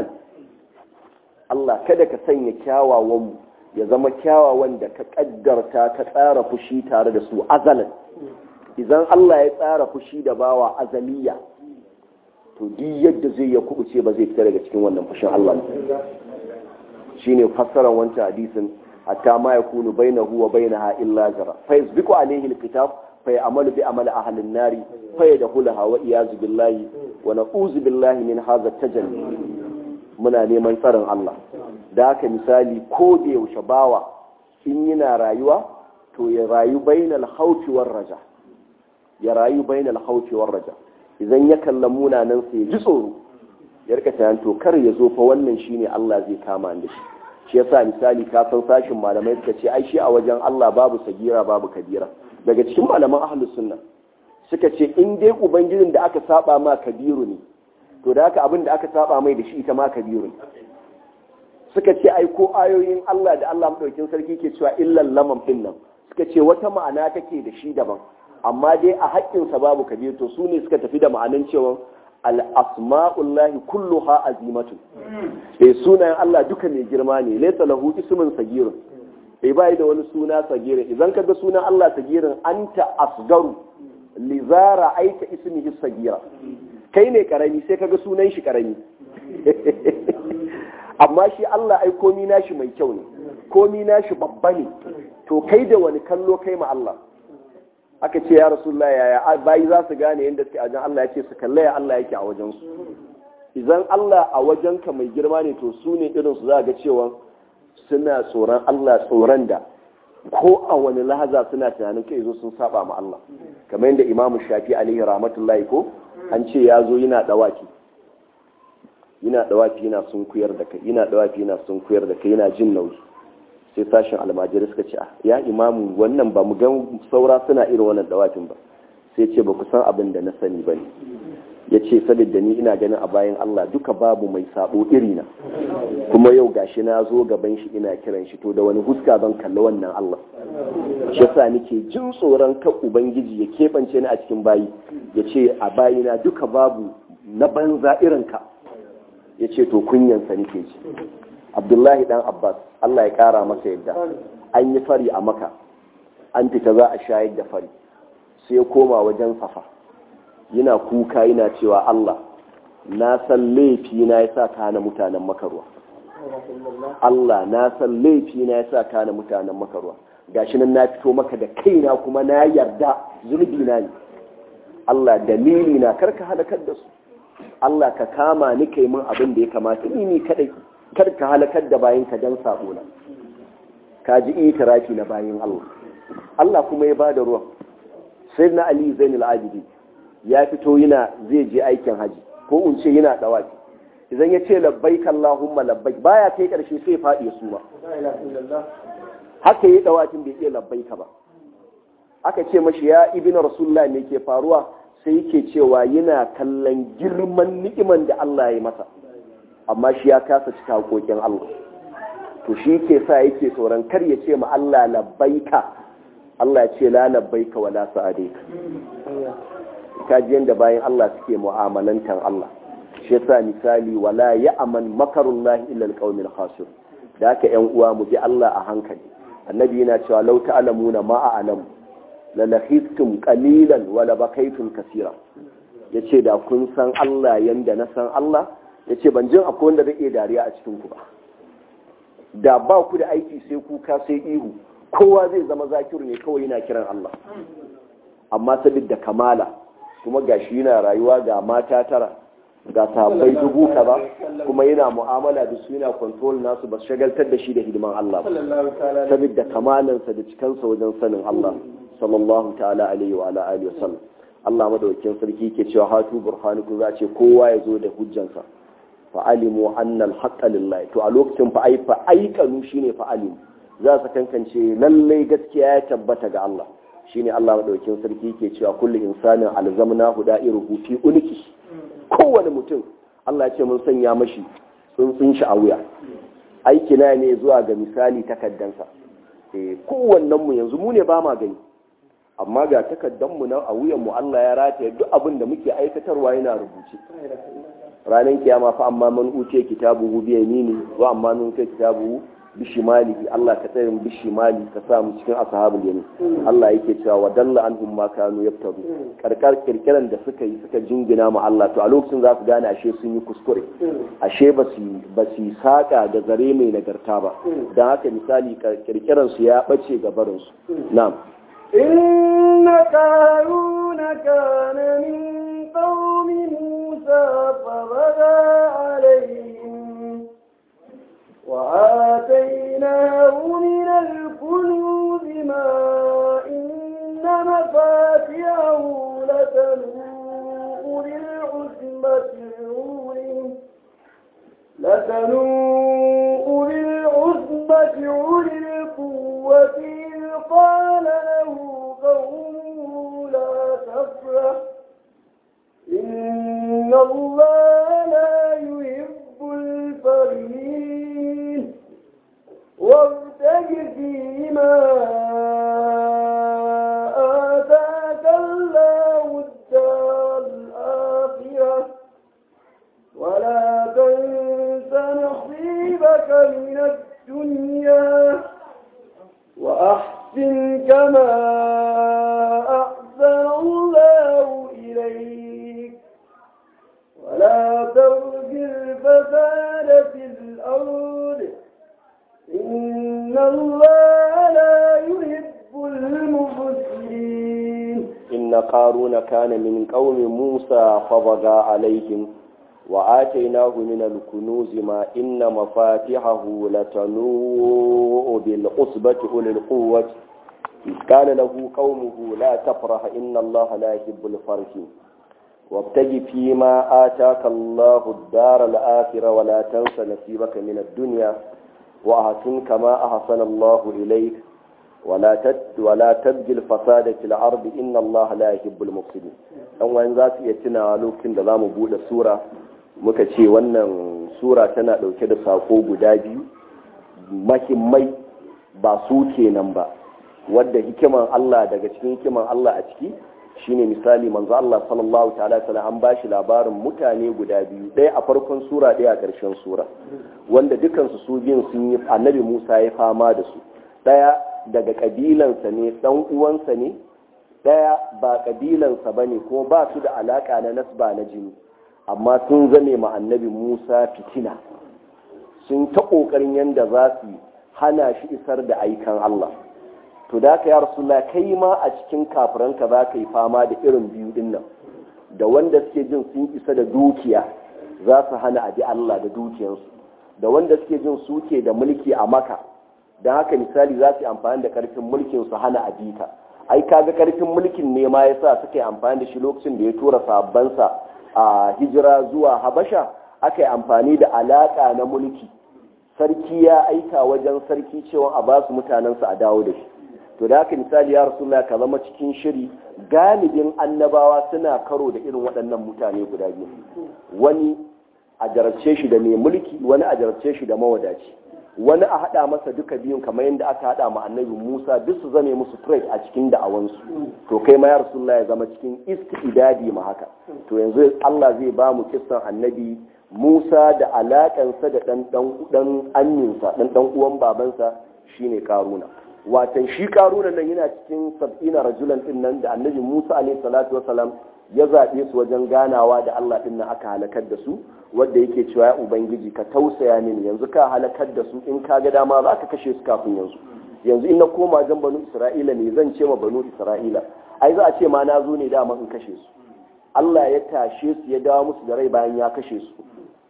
Allah kada ka sanya kyawawan mu ya zama kyawawan da ka kaddarta ka tsara fushi tare da su azalan idan Allah ya tsara fushi da bawa azaliya to duk yadda zai ya kubuce ba zai fita daga cikin wannan fushin Allah shine fassarar wancan hadisin hatta ma yakunu bainahu wa bainaha illa zara fa yasbiqu alayhi alkitab fa ya'malu bi amali ahli an-nari fa yadkhulaha wa iyazu billahi wa na'uzu billahi min hadha tajalli muna neman tsarin Allah da haka misali ko da yaushe bawa in yana rayuwa to ya rayu bainal hauti war raja ya rayu bainal hauti war raja idan ya kalla munanan sa ya ji tsoro ya rika tunanin to kar ya zo fa wannan shine Allah zai kama da shi shi yasa misali ka san sashin malamai suka ce ai shi a wajen Allah babu sagira babu kabira daga cikin malaman ahlus sunna suka ce in dai ubangijin da aka saba ma kabiru ne to da haka abin da aka saba mai da shi ita ma kabiru suka ce ai ko ayoyin Allah da Allah madaukin sarki ke cewa illal lamam din nan suka ce wata ma'ana take da shi daban amma dai a haƙƙin sa babu kabir to su ne suka tafi da ma'anan cewa al asma'ullahi kulluha azimatu eh sunayen Allah duka mai girma ne laysa lahu ismun sagirun eh bai da wani suna sagirin idan ka ga sunan Allah sagirin anta asgaru lizara aita ismihi sagira kai ne karami sai kaga sunan shi karami amma shi Allah ai komi nashi mai kyau ne komi nashi babba ne to kai da wani kallo kai ma Allah aka ce ya rasulullah yaya bayi za su gane yadda suke a wajen Allah ya ce su kalla ya Allah yake a wajen su idan Allah a wajenka mai girma ne to su ne irin su za ga cewa suna tsoron Allah tsoron da ko a wani lahaza suna tunanin kai zo sun saba ma Allah kamar yadda Imam Shafi alaihi rahmatullahi ko an ce ya zo yana dawaki yana dawaki yana sun kuyar da kai yana dawaki yana sun kuyar da kai yana jin nauyi sai sashen almajiri suka ce ya imamu wannan ba mu ga saura suna irin wannan dawakin ba sai ce ba ku san abin da na sani ba ne ya ce saboda ni ina ganin a bayan Allah duka babu mai sabo irina kuma yau gashi na zo gaban shi ina kiran shi to da wani huska zan kalli wannan Allah shi yasa nake jin tsoron kan ubangiji ya keɓance ni a cikin bayi ya ce a bayina duka babu na banza irin ka ya ce to kunyansa nake ji abdullahi dan abbas Allah ya kara masa yadda an yi fari a maka an fita za a shayar da fari sai ya koma wajen safa yana kuka yana cewa Allah na san laifi na yasa ka hana mutanen makarwa Allah na san laifi na yasa ka hana mutanen makarwa gashi nan na fito maka da kaina kuma na yarda zunubi na ne Allah dalili na karka halakar da su Allah ka kama ni kai min abin da ya kamata ni ni kadai kar ka halakar da bayan ka dan sabo na ka ji itirafi na bayan Allah Allah kuma ya bada ruwan sai na Ali Zainul Abidi ya fito yana zai je aikin haji ko in ce yana dawaki idan ya ce labbaik Allahumma labbaik baya kai karshe sai faɗi ya suma haka yi dawakin bai iya labbaika ba aka ce mashi ya ibina rasulullah ne ke faruwa sai yake cewa yana kallon girman ni'iman da Allah ya masa amma shi ya kasa cika hakokin Allah to shi ke sa yake tsoron kar ya ce ma Allah labbaika Allah ya ce la labbaika wala sa'adaika kaji yanda bayan Allah suke mu'amalantan Allah shi yasa misali wala ya'man makarullahi illa alqaumil khasir da haka yan uwa mu bi Allah a hankali annabi yana cewa law ta'lamuna ma a'lamu la lakhiftum qalilan wa la bakaytum kaseera yace da kun san Allah yanda na san Allah yace ban jin akwai wanda zai iya dariya a cikin ku ba da ba ku da aiki sai kuka sai ihu kowa zai zama zakiru ne kawai yana kiran Allah amma saboda kamala kuma gashi yana rayuwa ga mata tara ga sahabbai dubu kaza kuma yana mu'amala da su yana control nasu ba shagaltar da shi da hidiman Allah ba saboda kamalansa da cikansa wajen sanin Allah sallallahu ta'ala alaihi wa ala alihi wasallam Allah madaukakin sarki ke cewa hatu burhanukum za ce kowa ya zo da hujjansa fa alimu anna al-haqqa lillahi to a lokacin fa ai fa aikanu shine fa alimu za su kankance lallai gaskiya ya tabbata ga Allah shine Allah madaukakin sarki ke cewa kullu insanin alzamna huda'iruhu fi uniki kowane mutum Allah ya ce mun sanya mashi tsuntsun shi a wuya aiki na ne zuwa ga misali takaddansa eh kowannen mu yanzu mu ne ba ma gani amma ga takaddan mu nan a wuyan mu Allah ya rataye duk abin da muke aikatarwa yana rubuce ranar kiyama fa amma man uce kitabuhu bi yamini wa amma man uce kitabuhu bishimali Allah ka tsare mu bishimali ka sa mu cikin ashabul yamin Allah yake cewa wa dalla anhum ma kanu yaftaru karkar kirkiran da suka yi suka jingina mu Allah to a lokacin za su gane ashe sun yi kuskure ashe ba su ba su saka da zare mai nagarta ba dan haka misali kirkiran su ya bace ga barin su na'am inna qaruna kana min qaumi musa fa baga alayhim وآتيناه من الكنوز ما إن مفاتحه لتنوء بالعزمة عولي لتنوء بالعزمة عولي القوة إذ قال له قومه لا تفرح إن الله لا يحب الفرحين وابتغ فيما آتاك الله الدار الآخرة ولا تنس نصيبك من الدنيا وأحسن كما أحسن الله إليك ولا ترج الفساد في الأرض إن الله لا يحب المفسدين إن قارون كان من قوم موسى فبغى عليهم وآتيناه من الكنوز ما إن مفاتحه لتنوء بالعصبة أولي القوة إذ قال له قومه لا تفرح إن الله لا يحب الفرحين وابتغ فيما آتاك الله الدار الآخرة ولا تنس نصيبك من الدنيا وأحسن كما أحسن الله إليك ولا تد ولا تبغي الفساد في الأرض إن الله لا يحب المفسدين dan wani za su iya tunawa lokacin da za mu buɗe sura muka ce wannan sura tana ɗauke da sako guda biyu mahimmai ba su kenan ba wadda hikiman Allah daga cikin hikiman Allah a ciki shine misali manzo Allah sallallahu ta'ala sallam an bashi labarin mutane guda biyu ɗaya a farkon sura ɗaya a ƙarshen sura wanda dukansu su biyun sun yi annabi Musa ya fama da su ɗaya daga ƙabilansa ne ɗan uwansa ne ɗaya ba ƙabilansa ba ne kuma ba su da alaƙa na nasba na jini amma sun zame ma annabi Musa fitina sun ta ƙoƙarin yadda za su hana shi isar da aikan Allah to da ka ya rasulullah kai ma a cikin kafiranka za ka yi fama da irin biyu din nan da wanda suke jin sun isa da dukiya za su hana abi Allah da dukiyansu da wanda suke jin suke da mulki a maka don haka misali za su yi amfani da karfin mulkin su hana abita ai kaga karfin mulkin ne ma yasa suka yi amfani da shi lokacin da ya tura sabbansa a hijira zuwa habasha aka yi amfani da alaka na mulki sarki ya aika wajen sarki cewa a basu mutanensa a dawo da shi to da haka misali ya rasulullah ka zama cikin shiri galibin annabawa suna karo da irin waɗannan mutane guda biyu wani a jarabce shi da mai mulki wani a jarabce shi da mawadaci wani a haɗa masa duka biyun kamar yadda aka haɗa ma annabi musa duk su zame musu threat a cikin da'awansu to kai ma ya rasulullah ya zama cikin istidadi ma haka to yanzu allah zai ba mu kissan annabi musa da alaƙansa da ɗan ɗan anyinsa ɗan ɗan uwan babansa shine karuna watan shi karuna nan yana cikin sab'ina rajulan din nan da annabi Musa alaihi salatu wasalam ya zaɓe su wajen ganawa da Allah din nan aka halakar da su wanda yake cewa ya ubangiji ka tausaya mini yanzu ka halakar da su in ka ga dama za ka kashe su kafin yanzu yanzu in na koma jan banu Isra'ila ne zan ce ma banu Isra'ila ai za a ce ma na zo ne dama in kashe su Allah ya tashe su ya dawo musu da rai bayan ya kashe su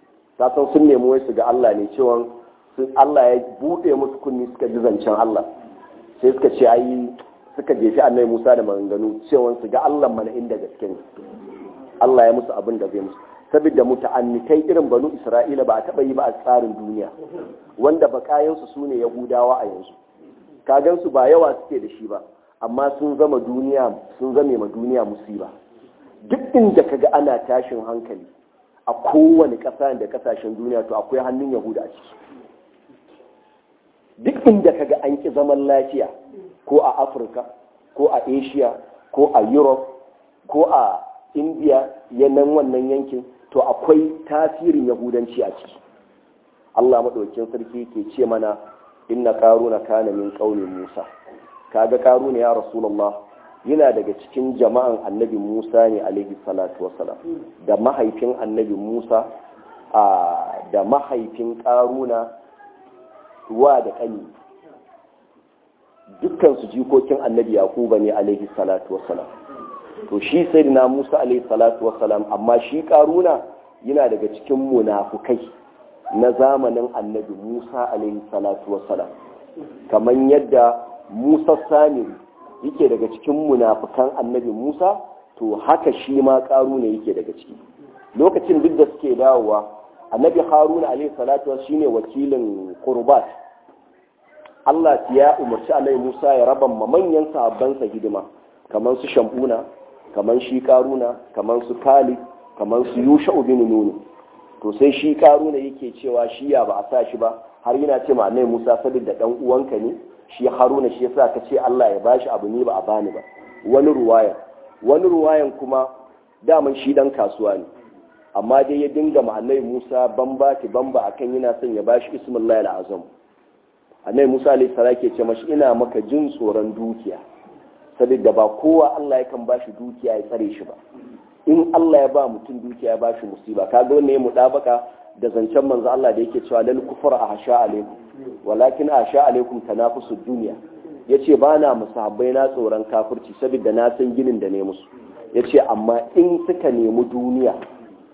ta san sun nemi wai su ga Allah ne cewa Allah ya buɗe musu kunni suka ji zancen Allah sai suka ce ai suka jefi annabi Musa da maganganu cewa su ga Allah mana inda gaske ne Allah ya musu abin da zai musu saboda muta'annitai irin banu Isra'ila ba a taba yi ba a tsarin duniya wanda bakayan su sune Yahudawa a yanzu kagan su ba yawa suke da shi ba amma sun zama duniya sun zame ma duniya musiba duk inda kaga ana tashin hankali a kowane ƙasa da ƙasashen duniya to akwai hannun Yahuda a ciki duk inda kaga an ki zaman lafiya ko a afirka ko a asia ko a europe ko a india yanan wannan yankin to akwai tasirin yahudanci a ciki allah maɗaukin sarki ke ce mana inna karuna kana min ƙaunin musa kaga karuna ya rasulullah yana daga cikin jama'an annabi musa ne alaihi salatu wasalam da mahaifin annabi musa da mahaifin karuna wa da ƙani dukkansu jikokin annabi yaquba ne alaihi salatu wassalam to shi sayyidina musa alaihi salatu wassalam amma shi karuna yana daga cikin munafukai na zamanin annabi musa alaihi salatu wassalam kamar yadda musa samiri yake daga cikin munafukan annabi musa to haka shi ma karuna yake daga ciki lokacin duk da suke dawowa annabi haruna alaihi salatu wasu shine wakilin qurbat Allah ya umarci alaihi Musa ya raba ma manyan sahabbansa hidima kamar su Shambuna kamar shi Karuna kamar su Khalid kamar su Yusha bin Nun to sai shi Karuna yake cewa shi ya ba a sa shi ba har yana ce ma annabi Musa saboda dan uwanka ne shi Haruna shi yasa ka ce Allah ya bashi abu ne ba a bani ba wani ruwaya wani ruwayan kuma daman shi dan kasuwa ne amma dai ya dinga ma'anai Musa bamba ti bamba akan yana son ya bashi ismullahi al'azam annabi Musa alayhi salam ke ce mashi ina maka jin tsoron dukiya saboda ba kowa Allah yakan bashi dukiya ya tsare shi ba in Allah ya ba mutum dukiya ya bashi musiba kaga wannan ya mudabaka da zancen manzo Allah da yake cewa lal kufur ahsha alaikum walakin ahsha alaikum tanafusu dunya yace ba na musahabbai na tsoron kafirci saboda na san ginin da ne musu yace amma in suka nemi duniya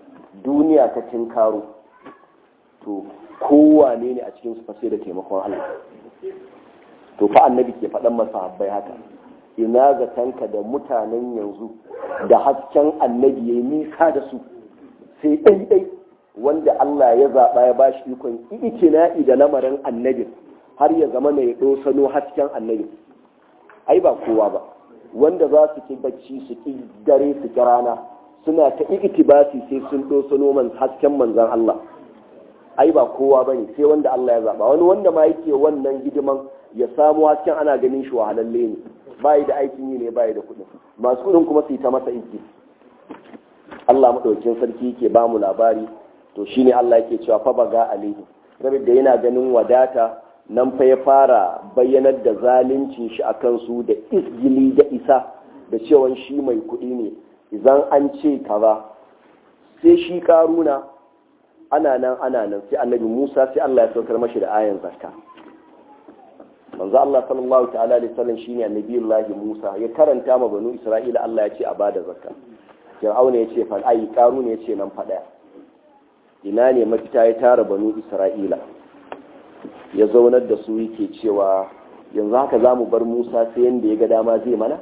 duniya ta tinkaro to kowane ne a cikin su sai da taimakon Allah to fa annabi ke faɗan masa habbai haka ina zatanka da mutanen yanzu da hasken annabi ya nisa da su sai ɗaiɗai wanda Allah ya zaɓa ya ba shi ikon ikina'i da lamarin annabin har ya zama mai ɗosano hasken annabin ai ba kowa ba wanda za su ki bacci su ki dare su ki rana suna ta iktibasi sai sun ɗosano man hasken manzan Allah ai ba kowa ba ne sai wanda Allah ya zaɓa wani wanda ma yake wannan hidiman ya samu hasken ana ganin shi wahalalle ne bayi da aikin yi ne bayi da kuɗin masu kuɗin kuma su yi ta masa iki Allah maɗaukin sarki yake ba mu labari to shine Allah yake cewa fa baga alaihi saboda yana ganin wadata nan fa ya fara bayyanar da zaluncin shi akan su da isgili da isa da cewa shi mai kuɗi ne idan an ce kaza sai shi karuna ana nan ana nan sai annabi Musa sai Allah ya saukar mashi da ayan zakka manzo Allah sallallahu ta'ala alaihi wasallam shine annabiyullahi Musa ya karanta ma banu Isra'ila Allah ya ce a bada zakka Fir'auna ya ce fa ai karuna ya ce nan fa daya ina ne mafita ya tara banu Isra'ila ya zaunar da su yake cewa yanzu haka za mu bar Musa sai yanda ya ga dama zai mana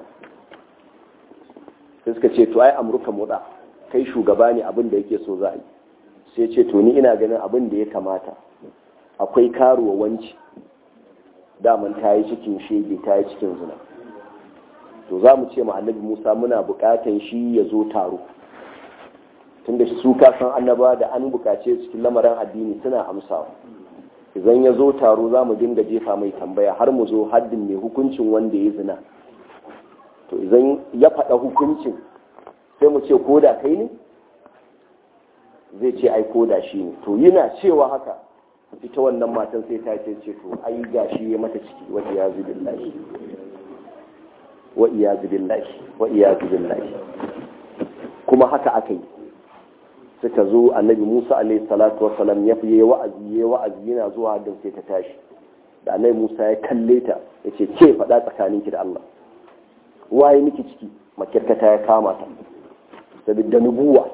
sai suka ce to ai amurka muda kai shugaba ne abin da yake so za a yi sai ce to ni ina ganin abin da ya kamata akwai karuwa wanci daman ta yi cikin shege ta yi cikin zina to za mu ce ma annabi musa muna bukatan shi ya zo taro tunda su kasan annaba da an bukace cikin lamarin addini suna amsawa idan ya zo taro za mu dinga jefa mai tambaya har mu zo haddin mai hukuncin wanda ya zina to idan ya faɗa hukuncin sai mu ce ko da kai ne zai ce ai ko da shi ne to yana cewa haka ita wannan matan sai ta ce ce to ai gashi ya mata ciki wa iyazu billahi wa iyazu billahi wa iyazu billahi kuma haka aka yi suka zo annabi Musa alaihi salatu wassalam ya fi wa'azi ya wa'azi yana zuwa haddin sai ta tashi da annabi Musa ya kalle ta ya ce ke faɗa tsakaninki da Allah waye miki ciki makirkata ya kama ta saboda nubuwa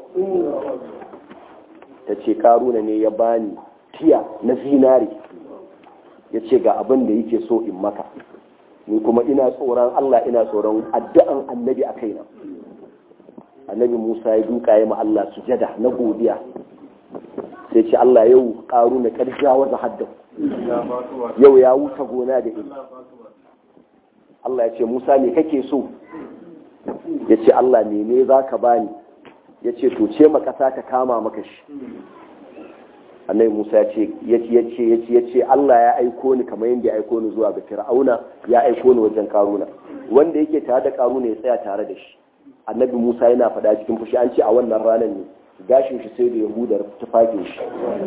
ta ce karuna ne ya bani tiya na zinari ya ce ga abin da yake so in maka ni kuma ina tsoron Allah ina tsoron addu'an annabi a kaina annabi Musa ya duka ya ma Allah sujada na godiya sai ce Allah yau karuna karja waza haddan yau ya wuta gona da ina Allah ya ce Musa me kake so ya ce Allah mene za ka bani ya ce to ce ma ƙasa ta kama maka shi annabi Musa ya ce ya ce ya ce Allah ya aiko ni kamar yadda ya aiko ni zuwa ga Fir'auna ya aiko ni wajen Karuna wanda yake tare da Karuna ya tsaya tare da shi annabi Musa yana faɗa cikin fushi an ce a wannan ranar ne gashin shi sai da Yahuda tufafin shi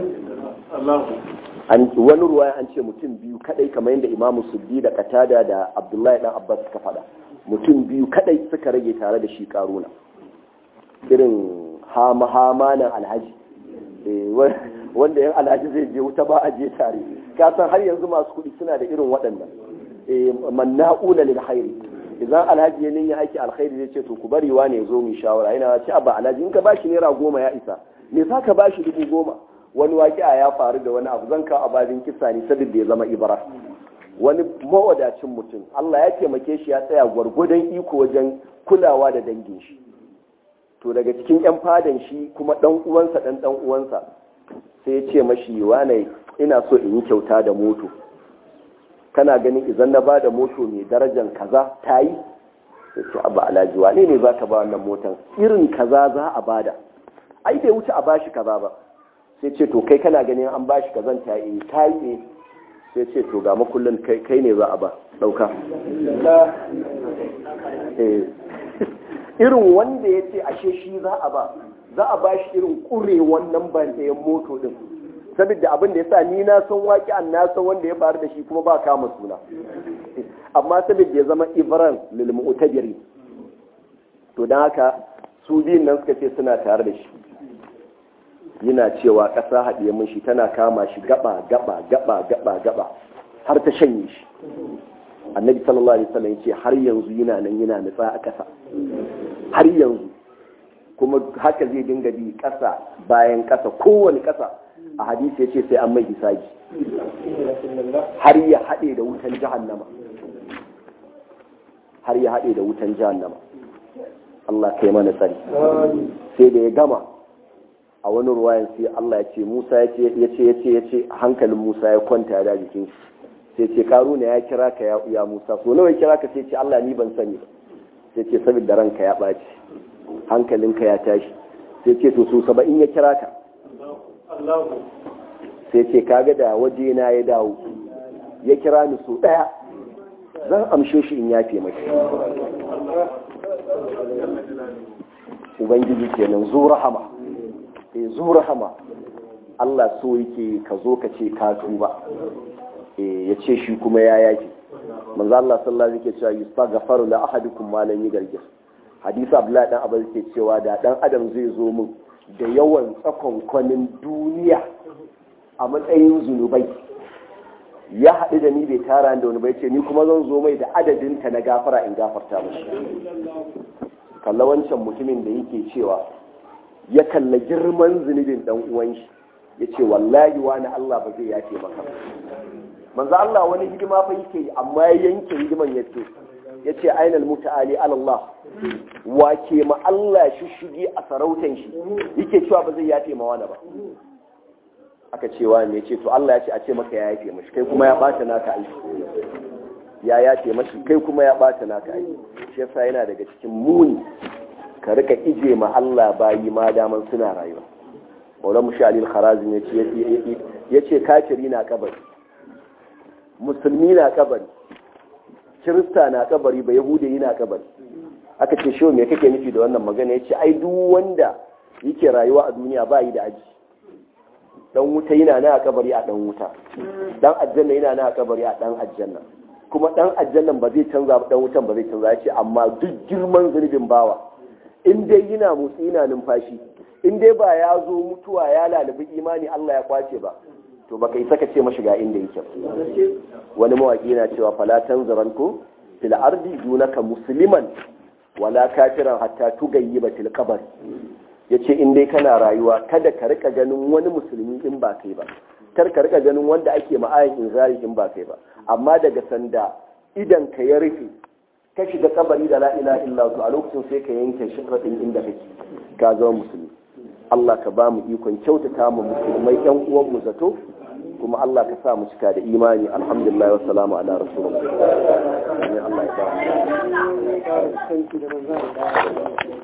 an wani ruwaya an ce mutum biyu kadai kamar yadda Imam Suddi da Qatada da Abdullahi dan Abbas suka faɗa mutum biyu kadai suka rage tare da shi Karuna irin hama-hamanan alhaji wanda yan alhaji zai je wuta ba a je tare kasan har yanzu masu kuɗi suna da irin waɗannan manna'una lil khairi idan alhaji ya ninya aiki alkhairi zai ce to ku bari wa ne zo mu shawara yana ce abba alhaji in ka bashi naira goma ya isa me za ka bashi dubu goma wani waƙi'a ya faru da wani abu zan kawo ababin kisa ne saboda ya zama ibara wani mawadacin mutum Allah ya taimake shi ya tsaya gwargwadon iko wajen kulawa da dangin shi to daga cikin 'yan fadan shi kuma ɗan uwansa ɗan ɗan uwansa sai ya ce mashi wane ina so in yi kyauta da moto kana ganin idan na ba da moto mai darajar kaza ta yi sai ce abu alhaji wane ne za ka ba wannan motan irin kaza za a bada ai bai wuce a bashi kaza ba sai ce to kai kana ganin an bashi kazan ta yi ta yi sai ce to ga makullin kai ne za a ba ɗauka irin wanda ya ce ashe shi za a ba za a ba shi irin ƙure wannan bandayen moto ɗin saboda abin da ya sa ni na san waƙi an na san wanda ya faru da shi kuma ba kama suna amma saboda ya zama ibran lil mu'tabiri to dan haka su biyun nan suka ce suna tare da shi yana cewa ƙasa haɗiye mun shi tana kama shi gaba gaba gaba gaba gaba har ta shanye shi annabi sallallahu alaihi wasallam yace har yanzu yana nan yana nutsa a ƙasa har yanzu kuma haka zai dinga bi ƙasa bayan ƙasa kowane ƙasa a hadisi ya ce sai an mai hisabi har ya haɗe da wutan jahannama har ya haɗe da wutan jahannama Allah kai mana tsari sai da ya gama a wani ruwayan sai Allah ya ce Musa ya ce ya ce ya ce ya ce hankalin Musa ya kwanta ya da jikin shi sai ce karuna ya kira ka ya Musa so nawa ya kira ka sai ce Allah ni ban sani ba sai ce saboda ranka ya ɓaci hankalinka ya tashi sai ce to so saba'in ya kira ka sai ce kaga da waje na ya dawo ya kira ni so ɗaya zan amshe shi in yafe mashi ubangiji kenan zo rahama eh zo rahama Allah so yake ka zo ka ce ka tuba eh ya ce shi kuma ya yake manzo Allah sallallahu alaihi wasallam yake cewa yustaghfaru la ahadukum ma lam yugargir hadisi abdullahi dan abu yake cewa da dan adam zai zo min da yawan tsakon kwanin duniya a matsayin zunubai ya haɗu da ni bai tara da wani bai ce ni kuma zan zo mai da adadin ta na gafara in gafarta mashi kalla wancan mutumin da yake cewa ya kalla girman zunubin dan uwan shi ya ce wallahi wani Allah ba zai yafe maka manzo Allah wani hidima fa yake amma ya yanke hidiman ya ce ya ce ainal muta'ali Allah wa ke ma Allah shi shige a sarautan shi yake cewa ba zai yafe ma wani ba aka cewa ne ce to Allah ya ce a ce maka ya yafe mashi kai kuma ya bata naka aiki ya yafe mashi kai kuma ya bata naka aiki shi yasa yana daga cikin muni ka rika ije ma Allah bayi ma daman suna rayuwa Maulana Mushalil Kharazim ya ce kafiri na kabari musulmi na kabari kirista na kabari ba yahudi na kabari aka ce shi me kake nufi da wannan magana yace ai duk wanda yake rayuwa a duniya ba yi da aji dan wuta yana na kabari a dan wuta dan aljanna yana na kabari a dan aljanna kuma dan aljannan ba zai canza ba dan wutan ba zai canza yace amma duk girman zunubin bawa in dai yana motsi yana numfashi in dai ba ya zo mutuwa ya lalabi imani Allah ya kwace ba to baka yi saka ce mashiga inda yake wani mawaki na cewa fala tanzaran ko fil ardi dunaka musliman wala kafiran hatta tugayyiba til qabr yace in dai kana rayuwa kada ka rika ganin wani musulmi in ba kai ba kar ka rika ganin wanda ake ma'ayin inzari in ba kai ba amma daga sanda idan ka ya rufe ka shiga kabari da la ilaha illa a lokacin sai ka yanke shirradin inda kake ka zama musulmi Allah ka ba mu ikon kyautata mu musulmai yan uwan mu zato kuma Allah ka sa mu cika da imani alhamdulillah wa salamu ala rasulullah Allah ya ba